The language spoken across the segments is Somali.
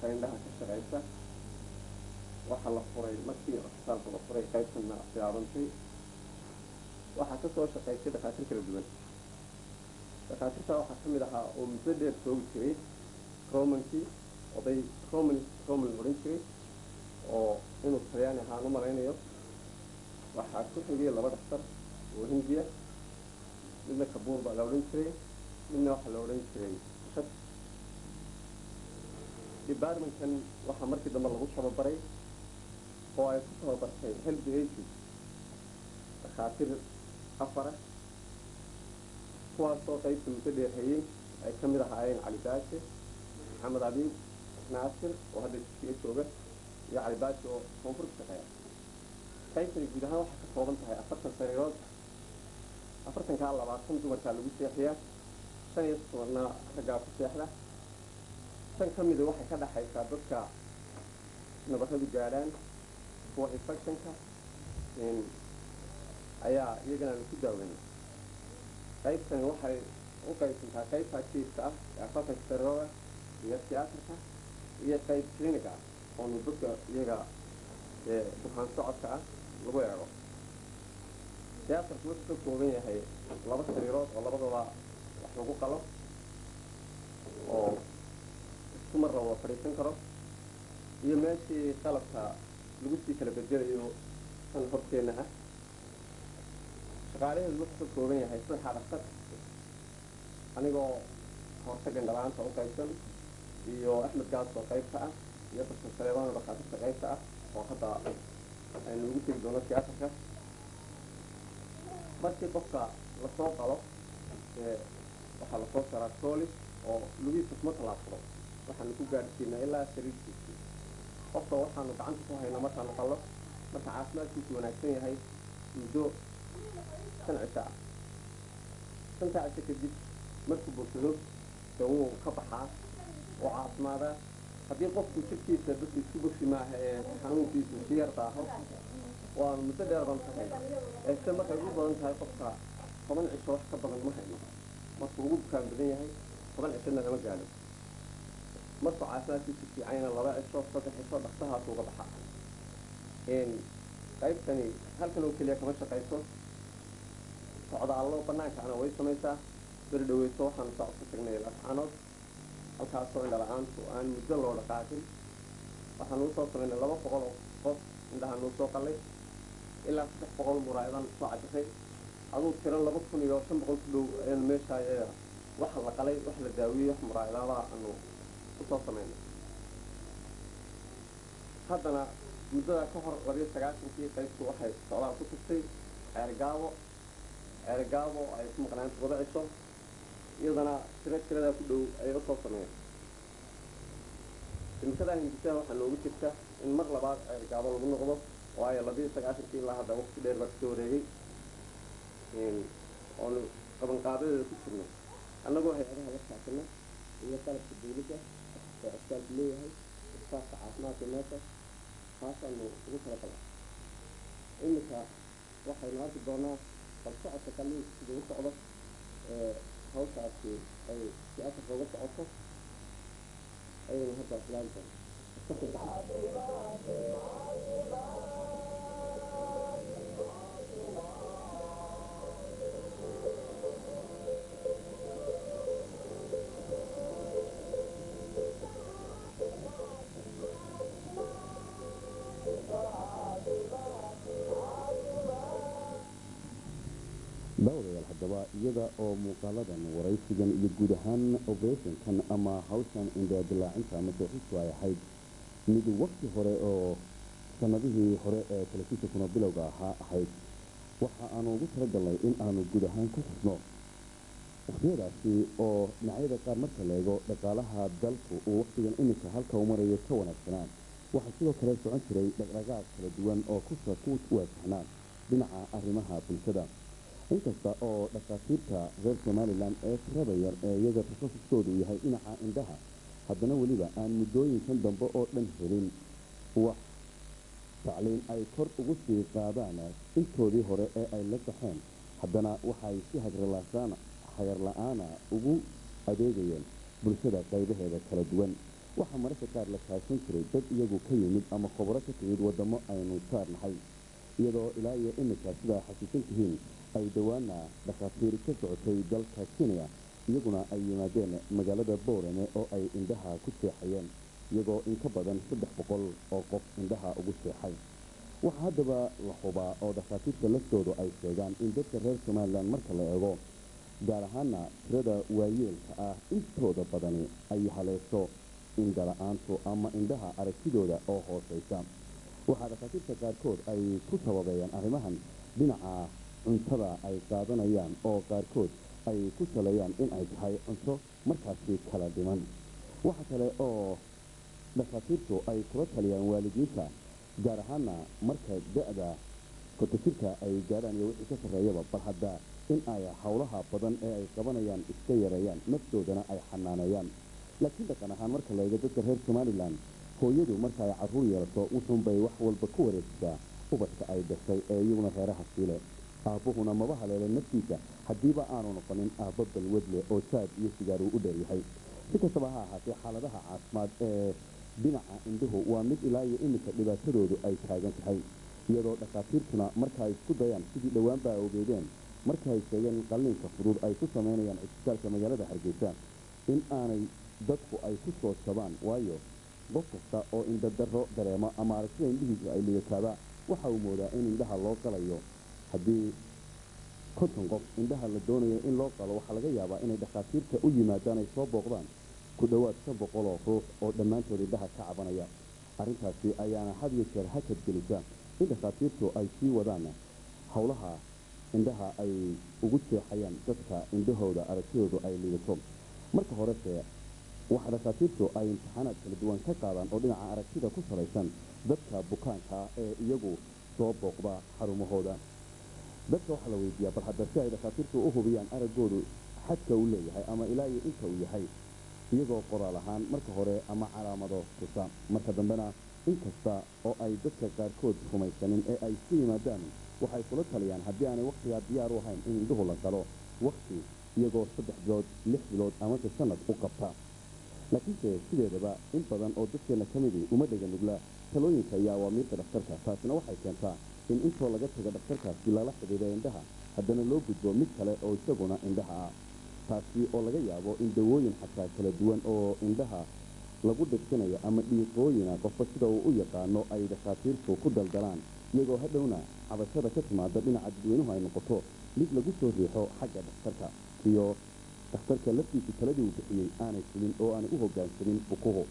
qaybta indhaha ka shaqaysa waxaa la furay markii cusbitaalka la furay qaybtana bilaabantay waxaa ka soo shaqaysay dhakhaatiir kala duwan dhakhaatiirta waxaa ka mid ahaa oo muddo dheer joogi jiray romankii oday roman roman odhan jiray oo inuu talyaani ahaan u malaynayo waxaa ku xigay laba dhaktar oo hindiya midna kabuur baa la odhan jiray midna waxaa la odhan jiray shad departmentkan waxaa markii dambe lagu tababaray oo ay ku tababartay health ages dhakhaatiir afara kuwaasoo qaybta muddo dheerhayey ay ka mid ahaayeen cali baashi maxamed abiib naasir oo hadda jisiga jooga iyo cali baashi oo koonfur ka shaqeeya qaybtani guud ahaan waxay ka kooban tahay afartan sariirood afartankaa labaatan dumarkaa lagu seexiyaa shan iyo tobanna raggaa ku seexda shan ka mida waxay ka dhexaysaa dadka nabaradu gaadhaan kuwa infectionka ayaa iyagana laku daaweynay qaybtani waxay u qaybsantaa qaybta jiifka ah ee afartanka sariirooda iyo tiyaatarka iyo qayb clinic ah oonu dadka iyaga bukaan socodka ah lagu eego tiyaatarku wuxuu ka kooban yahay laba sariirood oo labadaba wax lagu qalo oo isku mar laba fadhiisan karo iyo meeshii qalabka lagu sii kala bedelayo kan horteenna ah shaqaalaheedu wuxuu ka kooban yahay saddexa dhaktar anigoo hortagan dhalaanta u qaybsan iyo axmed gaas oo qaybta ah iyo darsan saleebaan dhakaatirta qaybta ah oo hadda aynu ugu tegi doono tiyaatarka markii qofka lasoo qalo waxaa lasoo saraa troolis oo lugihiisa kuma tallaabsado waxaanu ku gaadhsiinaa ilaa sariirkiisii qofka waxaanu gacanta ku haynaa markaanu qallo marka caafimaadkiisu wanaagsan yahay muddo shan cisho ah shantaa cisho kadib markuu bogsado de wuu ka baxaa oo caafimaadaa haddii qofku jirkiisa dadka isku bogsi maaha ee xanuunkiisu si yar daaho waanu muddo dheer baan ka hayna eese markay ugu badan tahay qofka toban cisho wax ka badan ma hayno markuu ugu bukaan badan yahay toban cishona lama gaadho markuu caafimaadkiisu fiicanyana laba cisho saddex cisho dhaktahaas uga baxa qaybtani halkan oo keliya kama shaqayso socdaallo banaankaana way samaysaa beri dhaweyso waxaanu socod ka tagnay lascanood halkaasoo indhala-aantu aan muddo loo dhaqaaqin waxaanu usoo samaynay laba boqol oo qof indhahaanu usoo qalay ilaa saddex boqol muraayadan soo cajiray aduu tiran laba kun iyo shan boqol ku dhow ayaan meesha waxa la qalay wax la daawiyey wax muraayadaada aanu usoo samaynay haddana muddada ka hor labiyo sagaashankii qaybtu waxay socdaal ku tugtay ceergaabo ceergaabo ay ku maqnaan todoba cisho iyadana tiro tiradaa ku dhow ayay usoo sameeyeen imikadaa hindisaha waxaa noogu jirta in mar labaad ceergaabo lagu noqdo waayo labiyo sagaashankii ilaa hadda waqti dheer baa kasoo wareegay oonu qabanqaabadeeda ku jirnay annagoo hay-adaha la shaacina iyo qalabka dawladda oo cisbaalku leeyahay istaafka caafimaadka meesha taasaanu ugu tala gala iminka waxaynu arki doonaa bal socodka kaliin sida u socdo ee hawshaasi ay si afarka uga socoto ayaynu hadda filaan doona daawadayaal haddaba iyada oo muuqaaladan waraysigan iyo guud ahaan operationkan ama hawshan indhaadilaacinta ama sooxistu ay ahayd mid wakti hore oo sanadihii hore ee telefishinkuna bilowga ahaa ahayd waxa aanu ugu talagalnay in aanu guud ahaan ku xusno wakhtiyadaasi oo dhinacyada qaar marka la eego dhaqaalaha dalku uu wakhtigan iminka halka u marayo ka wanaagsanaan waxaa sidoo kale socon jiray dhaqdhaqaaq kala duwan oo kusa ku waajahnaan dhinaca arrimaha bulshada inkasta oo dhakhaatiirta reer somalilan ee tirada yar ee iyaga takhasuskoodu yahay dhinaca indhaha haddana weliba aan muddooyinkan dambe oo dhan helin wax tacliin ay kor ugu sii qaadaan intoodii hore ee ay la baxeen haddana waxay si hagarla-aana ugu adeegayeen bulshada qaybaheeda kala duwan waxaa mararka qaar la kaashan jiray dad iyagu ka yimid ama khubro ka timid waddamo aynu saarnahay iyadoo ilaa iyo iminka sidaa xasuusan tihiin ay dhowaana dhakhaatiir ka socotay dalka kenya iyaguna ay yimaadeen magaalada boorame oo ay indhaha ku seexayeen iyagoo in ka badan saddex boqol oo qof indhaha ugu seexay waxaa haddaba la hubaa oo dhakhaatiirta laftoodu ay sheegaan in dadka reer somalilan marka la eego gaar ahaana tirada waayeelka ah intooda badani ay haleesho indhala-aantu ama indhaha aragtidooda oo hoosaysa waxaa dhakhaatiirta qaarkood ay ku sababeeyaan arrimahan dhinaca cuntada ay qaadanayaan oo qaarkood ay ku saleeyaan in ay tahay cunto markaasi kala dhiman waxa kale oo dhakhaatiirtu ay kula taliyaan waalidiinta gaar ahaana marka da-da kotajirka ay gaadhaan iyo wixii ka sarreeyaba bal hadda in ay howlaha badan ee ay qabanayaan iska yareeyaan naftoodana ay xanaaneeyaan laakiin dhaqan ahaan marka la eego dadka reer somalilan hooyadu marka ay carruur yeelato wuxuunbay wax walba ku wareegsaa ubadka ay dhashay ee iyaguna reeraha siile aabbuhuna maba haleele naftiisa haddiiba aanu noqonin aabbo balwadle oo jaad iyo sigaar uu u dheeryahay si kastaba ha ahaatee xaaladaha caafimaad ee dhinaca indhuhu waa mid ilaa iyo iminka dhibaatadoodu ay taagan tahay iyadoo dhakhaatiirtuna marka ay isku dayaan sidii dhowaan baa ogeedeen marka ay sheegeen in qalliinka fudud ay ku samaynayaan cisbitaalka magaalada hargeysa in aanay dadku ay ku soo jabaan waayo qof kasta oo indhadarro dareemo ama aragtida indhihiisu ay lidataaba waxa uu moodaa in indhaha loo qalayo haddii konton qof indhaha la doonayo in loo qalo waxaa laga yaabaa inay dhakhaatiirta u yimaadaan ay soo booqdaan ku dhowaad shan boqol oo ruux oo dhammaantood indhaha ka cabanaya arrintaasi ayaana had iyo jeer hakad gelisa in dhakhaatiirtu ay sii wadaan howlaha indhaha ay ugu jeexayaan dadka indhahooda aragtidoodu ay liidato marka horese waxaa dhakhaatiirtu ay imtixaanaad kala duwan ka qaadaan oo dhinaca aragtida ku salaysan dadka bukaanka ah ee iyagu soo booqda xarumahooda dadka waxaa la weydiiyaa bal hadda si ay dhakhaatiirtu u hubiyaan araggoodu xadka uu leeyahay ama ilaa iyo inta uu yahay iyagoo qoraal ahaan marka hore ama calaamado tusa marka dambena inkasta oo ay dadka qaarkood rumaysanin ee ay ku yimaadaan waxay kula taliyaan haddii aanay wakhtigaa diyaar u ahayn in indhuhu la galo wakhti iyagoo saddex bilood lix bilood amase sanad u qabta laakiinse sideedaba in badan oo dadkeenna ka midii uma dhega nugla talooyinka iyo awaamiirta dhakhtarka taasina waxay keentaa in intoo laga taga dhakhtarkaasi lala xidhiidha indhaha haddana loo gudbo mid kale oo isaguna indhaha ah taasi oo laga yaabo in dawooyin xataa kala duwan oo indhaha lagu dhigsanayo ama dhiiqooyina qofba sida uu u yaqaano ay dhakhaatiirtu ku daldalaan iyagoo hadhowna cabashada ka timaada dhinaca dadweynuhu ay noqoto mid lagu soo riixo xagga dhakhtarka iyo dhakhtarka laftiisa taladii uu bixiyey aanay fulin oo aanay u hoggaansamin bukuhu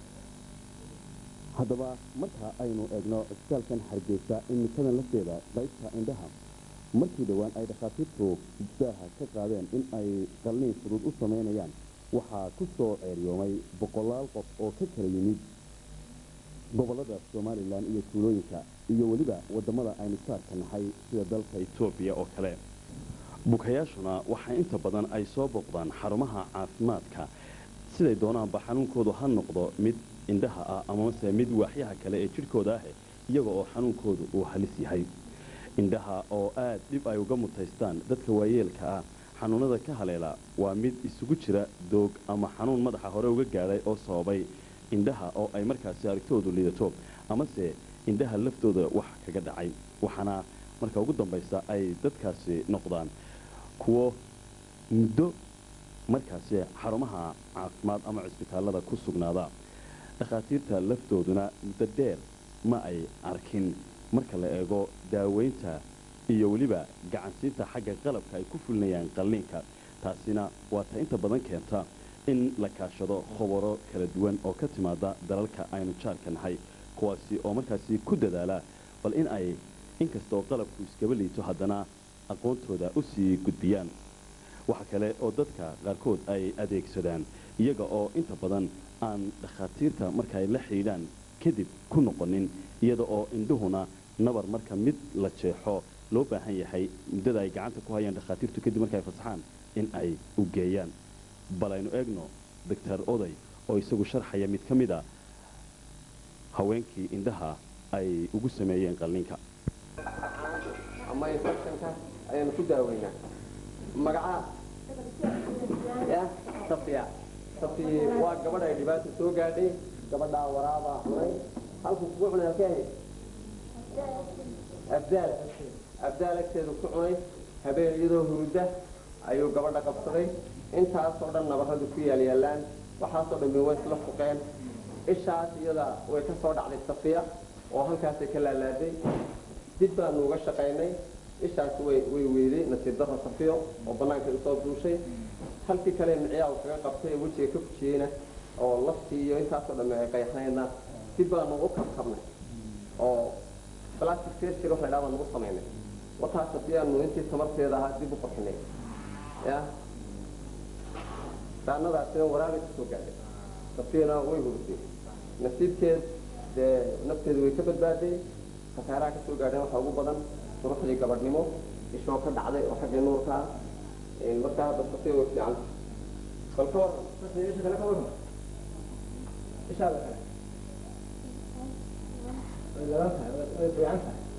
haddaba marka aynu eegno cisbitaalkan hargeysa imikadan lafteeda qaybta indhaha markii dhowaan ay dhakhaatiirtu daaha ka qaadeen in ay qalliin fudud u samaynayaan waxaa ku soo ceeryoomay boqolaal qof oo ka kala yimid gobollada somalilan iyo tuulooyinka iyo weliba waddamada aynu saarka nahay sida dalka etoobiya oo kale bukayaashuna waxaa inta badan ay soo booqdaan xarumaha caafimaadka siday doonaanba xanuunkoodu ha noqdo mid indhaha ah amase mid waaxyaha kale ee jidhkooda ah iyaga oo xanuunkoodu uu halis yahay indhaha oo aad dhib ay uga mutaystaan dadka waayeelka ah xanuunada ka haleela waa mid isugu jira doog ama xanuun madaxa hore uga gaadhay oo sababay indhaha oo ay markaasi aragtoodu liidato amase indhaha laftooda wax kaga dhacay waxaana marka ugu dambaysa ay dadkaasi noqdaan kuwo muddo markaasi xarumaha caafimaad ama cisbitaallada ku sugnaada dhakhaatiirta laftooduna muddo dheer ma ay arkin marka la eego daaweynta iyo weliba gacansiinta xagga qalabka ay ku fulinayaan qalliinka taasina waa ta inta badan keenta in la kaashado khubaro kala duwan oo ka timaada dalalka aynu jaarka nahay kuwaasi oo markaasi ku dadaala bal in ay inkasta oo qalabku iskaba liito haddana aqoontooda u sii gudbiyaan waxa kale oo dadka qaarkood ay adeegsadaan iyaga oo inta badan aan dhakhaatiirta marka ay la xidhiidhaan kadib ku noqonin iyada oo indhuhuna nabar marka mid la jeexo loo baahan yahay muddada ay gacanta ku hayaan dhakhaatiirtu kadib marka ay fasaxaan in ay u geeyaan bal aynu eegno doctor oday oo isagu sharxaya mid ka mid a haweenkii indhaha ay ugu sameeyeen qalliinka ama infectionka ayaanu ku daaweynaa magaca ya safiya safiye waa gabadh ay dhibaata soo gaadhay gabadhaa waraabaa cunay halkuu kugu cunay halkee ahayd abdaal abdaal agteedu ku cunay habeen iyadoo hurudda ayuu gabadha qabsaday intaasoo dhan nabarradu ku yaalyaalaan waxaasoo dhan bay way isla fuqeen ishaas iyada way ka soo dhacday safiya oo halkaasay ka laalaaday dib baanu uga shaqaynay ishaas way way weyday nasiib darro safiyo oo bannaanka usoo duushay halkii kale micyaa uu kaga qabtay ee wejiga ka fujiyeyna oo laftii iyo intaasoo dhamme ay qayaxnaydna dib baanu u kabkabnay oo plastic surgery wax la idhaha baan ugu samaynay wataas haddii aanu intii tamarteeda ahaa dib u qurxinay ya raanadaasina waraabay ka soo gaadhay safiyana way hurday nasiibkeed dee nafteedu way ka badbaaday khasaaraha ka soo gaadheen waxaa ugu badan suruxdii gabadhnimo ishoo ka dhacday oo xaggii nuurkaa markaa hadda safiya way fiican bal ka waran safiya isha kale ka waran ishaada kale way gadan tahay way fiican tahay